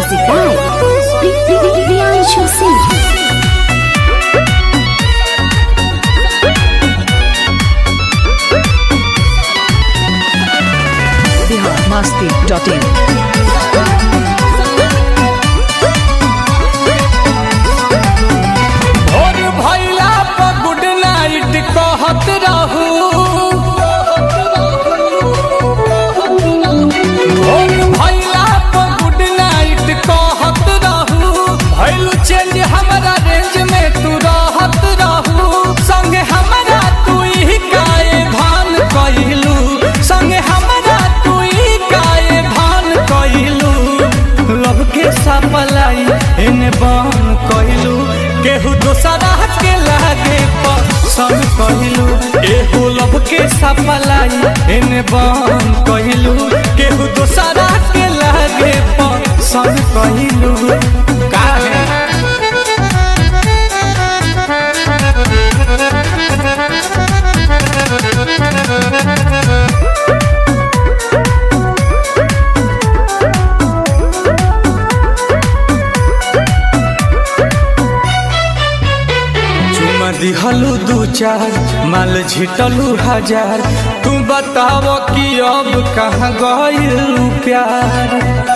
Music by Priyanshu Singh. biharmasti.in भोर भैला पर गुड नाइट कहत रहू भोर भैला पर गुड नाइट कहत रहू भैलू चेंज हमारा रेंज में तू रहत रहू संगे हमारा तू ही काए भान कइलू संगे हमारा तू ही काए भान कइलू लब के सपलाई एने बन कइलू केहू दोसरा के लागे पसंद कइलू एहू लब के सपलाई एने बन कइलू केहू दोसरा के लागे पसंद कइलू काहे चुमा दिहलू दू चार माल झिटलू हजार तू बताव कि अब कहाँ गइलू प्यार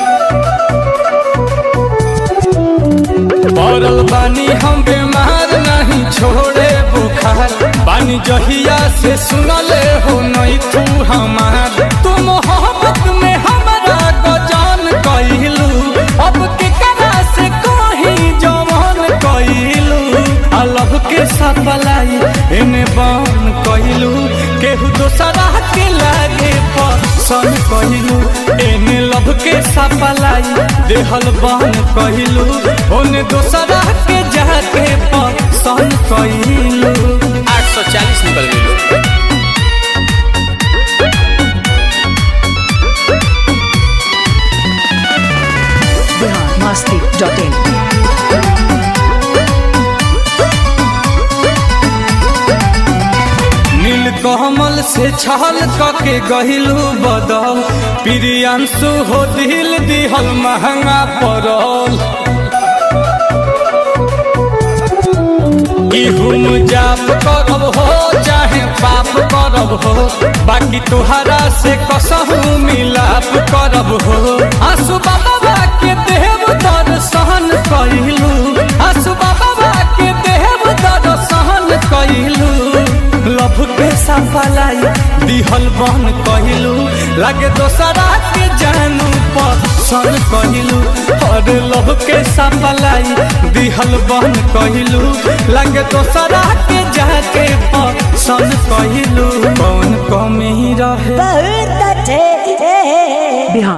पड़ल बानी हम बीमार नहीं छोड़े बुखार बानी जहिया से सुनले हो नहीं तू हमार तू मोहब्बत में हमारा गजान कइलू अब के करा से कहीं जवान कइलू अलग के सपलाई एने बन कइलू केहू दोसरा के लागे पसंद कइलू एने लब के सपलाई देहल बन कइलू ओने दोसरा के जाके पसंद कइलू आठ सौ चालीस निकल गई biharmasti.in नील कमल से छल कके गहिलू बदल प्रियांशु हो दिल दिहल महंगा पड़ल इहुम जाप करब हो चाहे पाप करब हो बाकी तुहरा से कसहू मिलाप करब हो आंसू बाबा के देव दर्शन कइलू आंसू बाबा के देव दर्शन कइलू लभ के सफलाई दिहल बन कइलू लागे दोसरा के जानू पसंद कइलू और लभ के सफलाई दिहल बन कइलू लागे दोसरा के जाके पसंद कइलू कौन कमी रहे बिहार